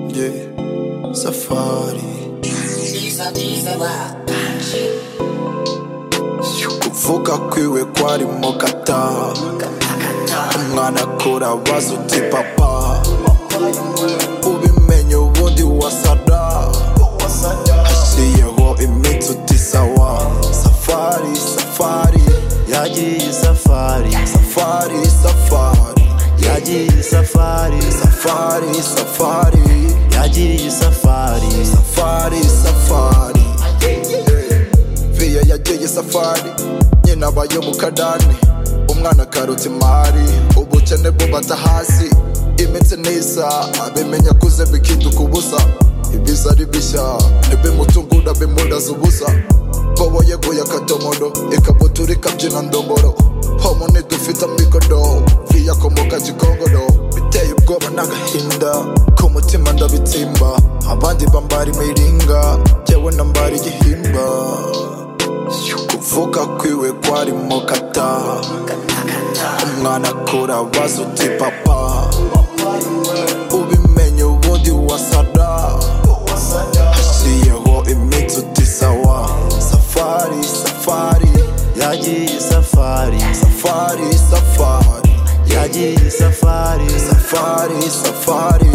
yeah, safari kuvuga kwiwe kwarimo gata umwana akura abaza uti papa ubimenye ubundi wasada hashiyeho iminsi uti sawa safari safari yagiye safari safari safari yagiye safari safari safari yagiye safari safari safari viya yagiye safari nyina abaye mu kadani umwana akarutse imari ubukene bubata hasi iminsi nisa abimenya kuze bikinduka ubusa ibiza ari bishya ntibimutungura bimudaza ubusa bobo yeguye akadomoro ikabutura ikabyina ndoboro homo ntidufite amikodo viya akomoka gikongoro biteye ubwoba n'agahinda ku mutima ndabitsimba abandi bambara imiringa jyewe nambara igihimba kuvuga kwiwe kwarimo kata umwana akura abaza uti papa ubimenye ubundi wasada hashiyeho iminsi uti sawa safari safari yagiye safari safari safari yagiye safari safari safari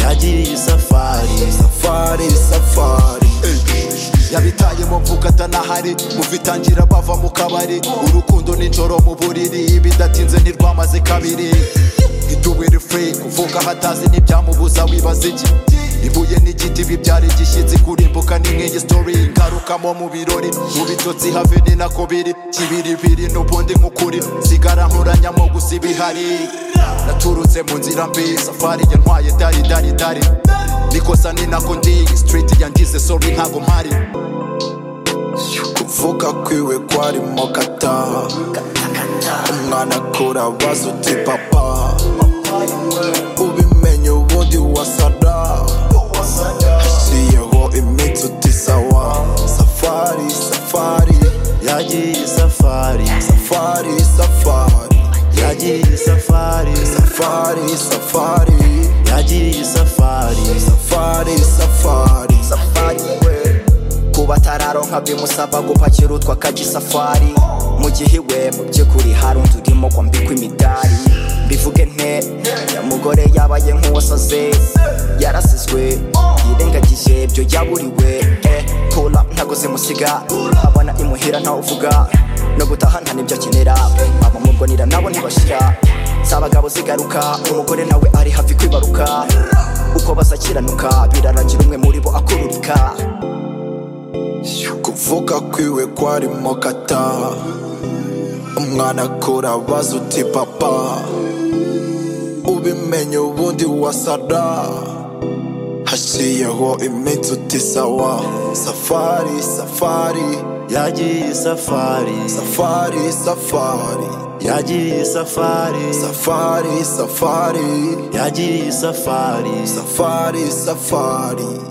yagiye safari safari safari yabitaye mu mvuka atanahari muvitangira bava mu kabari urukundo nijoro mu buriri bidatinze ntirwamaze kabiri iduwe rifuri kuvuga hatazi ntibyamubuza wibaza iki ibuye n'igiti bibyara igishyitsi kurimbuka n'inkingi sitori ngarukamo mu birori mu bitotsi have ni nako biri kibiribiri n'ubundi nk'ukuri sigara nkoranyamo gusa ibihari naturutse mu nzira mbi safari yantwaye dari dari dari nikosa ni nako ndi street yangize sorry ntago mpari kuvuga kwiwe kwarimo kata umwana akura abaza uti papa ubimenye ubundi wasada hashiyeho iminsi uti sawa safari safari yagiye safari safari safari yagiye safari safari safari yagiye safari safari safari safari we kuba atararonka bimusaba gupakira utwo akaji safari mu gihe iwe mu by'ukuri hari undi urimo kwambikwa imidari mbivuge nte ya mugore yabaye nk'uwasaze yarasizwe yirengagije ibyo yaburiwe eh, kula ntago zimusiga abana imuhira ntawe uvuga no gutaha nta nibyo akenera abamurwanira nabo ntibashira si abagabo zigaruka umugore nawe ari hafi kwibaruka uko bazakiranuka birarangira umwe muri bo akururika kuvuga kwiwe kwarimo kata umwana akura abaza uti papa ubimenye ubundi wasada hashiyeho iminsi uti sawa safari safari yagiye safari safari safari yagiye safari safari safari yagiye safari safari safari